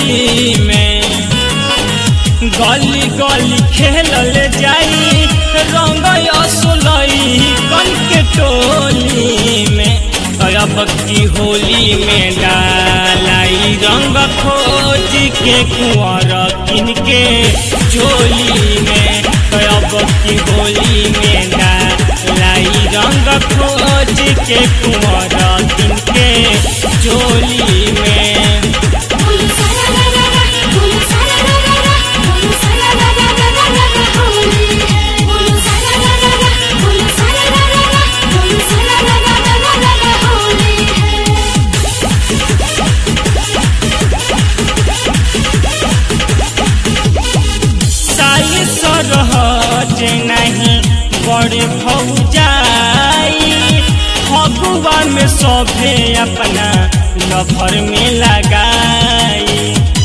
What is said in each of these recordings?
होली में गली गली खेलल जाई रंग असोलई कन के टोली में अब की होली में डालाई रंग खोज के कुंवर किन के झोली में अब की होली में डालाई रंग खोज के कुंवर किन के झोली में बोलो सारा रा रा रा बोलो सारा रा रा रा बोलो सारा रा रा रा रा रा रा होली है बोलो सारा रा रा रा बोलो सारा रा रा रा बोलो सारा रा रा रा रा रा रा होली है साली सरहज नहीं बड़े भौजाई फगुआ में सभे अपना लभर में लगाई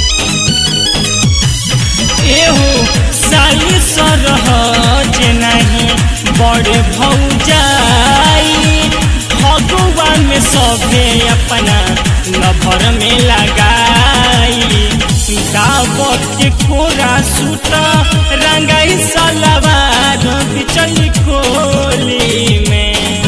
एहो साली सरहज नहीं बड़े भौजाई फगुआ में सभे अपना लभर में लगाई दावत के कोरा सूता रंगाई सलवार बिचली कोली में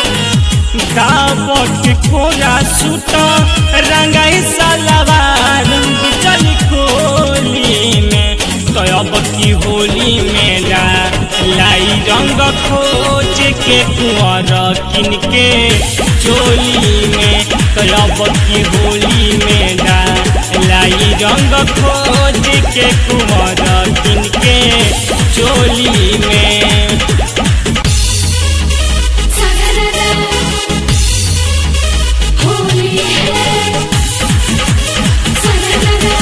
दावत के कोरा सूता रंगाई सलवार बिचली कोली में तो अब की होली में ला लाई रंग खोज के कुंवर किन के चोली में तो अब की होली में ला लाई रंग खोज के कुंवर किन के चोली में सारा रा रा होली है सारा रा रा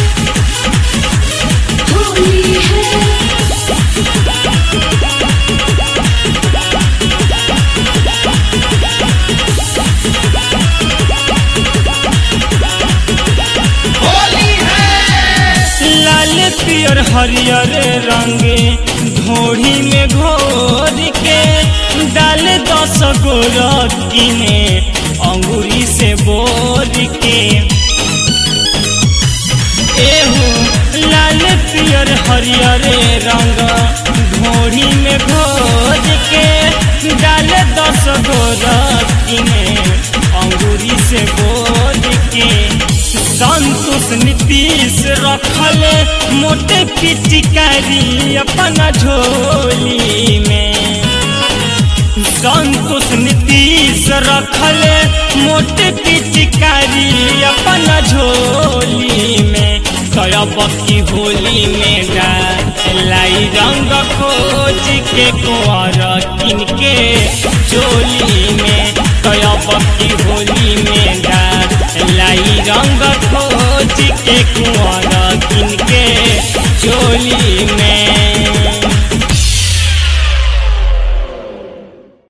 होली है लाल पियर हरियर रंगे घोड़ी में घोर के डाल दस गो रकीने अंगूरी से बोर के एहो लाल पियर हरियर रंग घोड़ी में घोर के डाल दस गो रकीने अंगूरी से बोर के संतोष नीतीश रखल मोटे पिचकारी अपना झोली में संतोष नीतीश रखल मोटे पिचकारी अपना झोली में करब की होली में लाई रंग खोज के कुंवर किन के चोली में करब की होली में लाई रंग खोज के कुंवर किन के चोली में